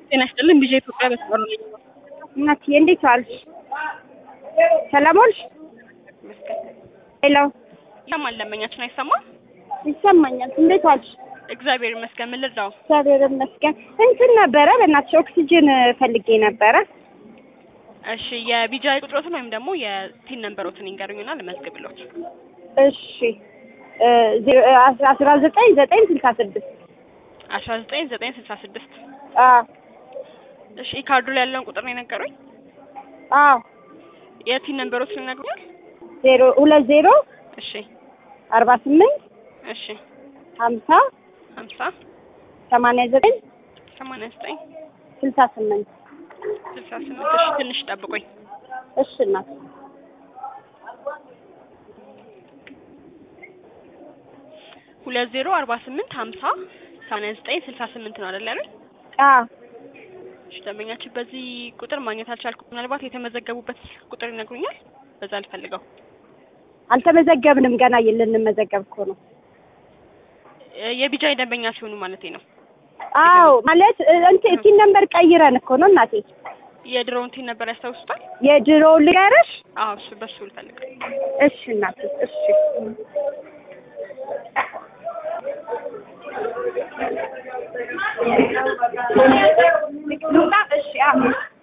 ጤና ይስጥልን ቢዤ ኢትዮጵያ በስበር ነኝ። እናትዬ እንዴት ዋልሽ? ሰላም ዋልሽ? ሄሎ ይሰማል? ደንበኛችን አይሰማም? ይሰማኛል። እንዴት ዋልሽ? እግዚአብሔር ይመስገን። ምን ልርዳው? እግዚአብሔር ይመስገን። እንትን ነበረ በእናትሽ ኦክሲጅን ፈልጌ ነበረ። እሺ የቢጃይ ቁጥሮትን ወይም ደግሞ የቲን ነንበሮትን ይንገሩኝና ልመዝግብሎት። እሺ አስራ ዘጠኝ ዘጠኝ ስልሳ ስድስት አስራ ዘጠኝ ዘጠኝ ስልሳ ስድስት አዎ እሺ ካርዱ ላይ ያለውን ቁጥር ነው የነገሩኝ። አዎ የቲን ነንበሮትን ይነግሩኛል? ዜሮ ሁለት ዜሮ እሺ አርባ ስምንት እሺ ሀምሳ ሀምሳ ሰማንያ ዘጠኝ ሰማንያ ዘጠኝ ስልሳ ስምንት ስልሳ ስምንት እሺ ትንሽ ጠብቁኝ። እሺ እናት ሁለት ዜሮ አርባ ስምንት ሀምሳ ሰማንያ ዘጠኝ ስልሳ ስምንት ነው አይደል ያሉኝ? አዎ እሺ ደንበኛችን በዚህ ቁጥር ማግኘት አልቻልኩም። ምናልባት የተመዘገቡበት ቁጥር ይነግሩኛል? በዛ ልፈልገው። አልተመዘገብንም ገና ልንመዘገብ እኮ ነው። እ የቢጃይ ደንበኛ ሲሆኑ ማለቴ ነው። አዎ ማለት እንትን ቲን ነምበር ቀይረን እኮ ነው እናቴ። የድሮውን ቲን ነበር ያስታውሱታል? የድሮ ልንገርሽ? አዎ እሱ በሱ ልፈልግ። እሺ እናቴ እሺ ልውጣ? እሺ አዎ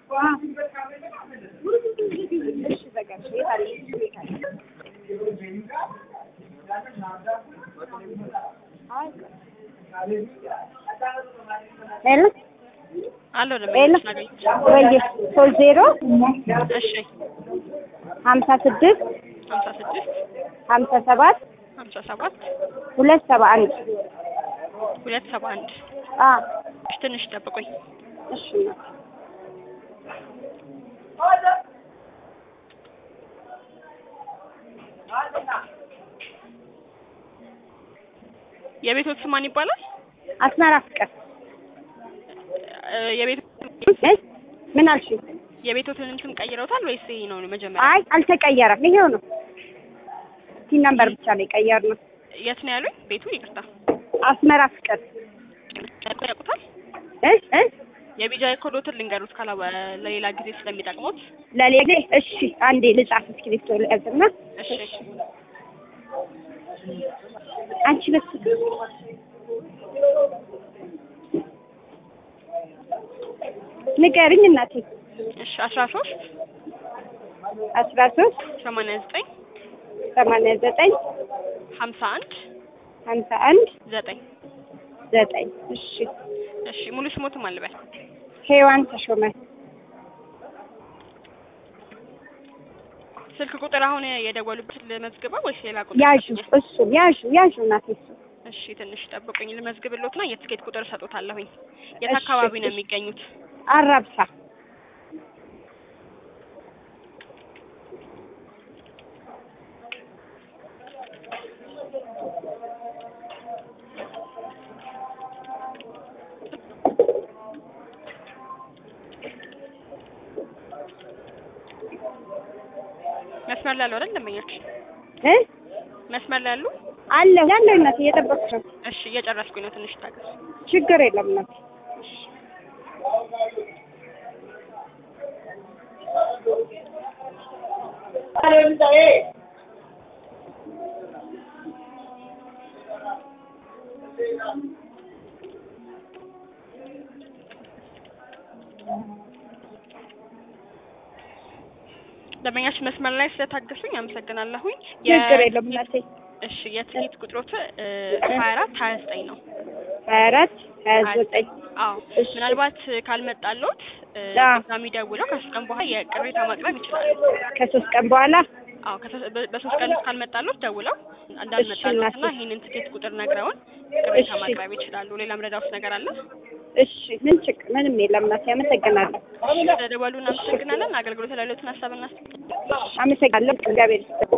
እሺ በቃ እሺ የት አለ? የት አለ? ሄሎ አሎ ሄሎ ደንበኛችን አገኘች። ወይዬ ሶስት ዜሮ እሺ ሀምሳ ስድስት ሀምሳ ስድስት ሀምሳ ሰባት ሀምሳ ሰባት ሁለት ሰባ አንድ ሁለት ሰባ አንድ አ እሺ ትንሽ ጠብቁኝ። እሺ እናቴ የቤቶት ስም ማን ይባላል? አስመራ ፍቅር እ የቤት እ ምን አልሽ? የቤቶትንም ስም ቀይረውታል ወይስ ይሄ ነው መጀመሪያ? አይ አልተቀየረም። ይሄው ነው። ቲን ነምበር ብቻ ነው የቀየርነው። የት ነው ያሉኝ? ቤቱ ይቅርታ አስመራ ፍቅር ያውቁታል? እ እ የቢጃይ ኮዶትን ልንገሩት ካላ ለሌላ ጊዜ ስለሚጠቅሙት። ለሌሌ እሺ፣ አንዴ ልጻፍ እስክሪብቶ ልያዝና እሺ አንቺ በስ ንገርኝ እናቴ። እሺ አስራ ሶስት አስራ ሶስት ሰማንያ ዘጠኝ ሰማንያ ዘጠኝ ሀምሳ አንድ ሀምሳ አንድ ዘጠኝ ዘጠኝ እሺ። እሺ ሙሉ ስሞትም አልበል ሄዋን ተሾመ ስልክ ቁጥር አሁን የደወሉበት ልመዝግበው ወይስ ሌላ ቁጥር? ያዡ ይሰጡኛል? እሱን ያዡ ያዡ እናቴ እሱ እሺ ትንሽ ጠብቁኝ ልመዝግብሎትና የትኬት ቁጥር እሰጦታለሁኝ። የት እሺ፣ አካባቢ ነው እሺ። የሚገኙት? አራብሳ መስመር ላይ ያለው አይደል ደንበኛችን? እ መስመር ላይ ያሉ? አለሁ ያለሁ እናቴ እየጠበቅኩሽ ነው። እሺ እየጨረስኩኝ ነው። ትንሽ ታገስ። ችግር የለም እናቴ። ደንበኛችን መስመር ላይ ስለታገሱኝ አመሰግናለሁኝ። ችግር የለም እናቴ። እሺ የትኬት ቁጥሮት ሀያ አራት ሀያ ዘጠኝ ነው። ሀያ አራት ሀያ ዘጠኝ አዎ እሺ። ምናልባት ካልመጣሎት እ አዎ። ድጋሚ ደውለው ከሶስት ቀን በኋላ የቅሬታ ማቅረብ ይችላሉ። ከሶስት ቀን በኋላ አዎ ከሶ- በ- በሶስት ቀን ውስጥ ካልመጣሎት ደውለው እንዳልመጣሎት እና ይህንን ትኬት ቁጥር ነግረውን ቅሬታ እሺ። ማቅረብ ይችላሉ። ሌላ ምረዳውስ ነገር አለ? እሺ ምን ችግር ምንም የለም እናቴ። አመሰግናለሁ ስለደወሉ እናመሰግናለን። አገልግሎት ላይ ያሉትን ሀሳብና አመሰግናለሁ። እግዚአብሔር ይስጥልኝ።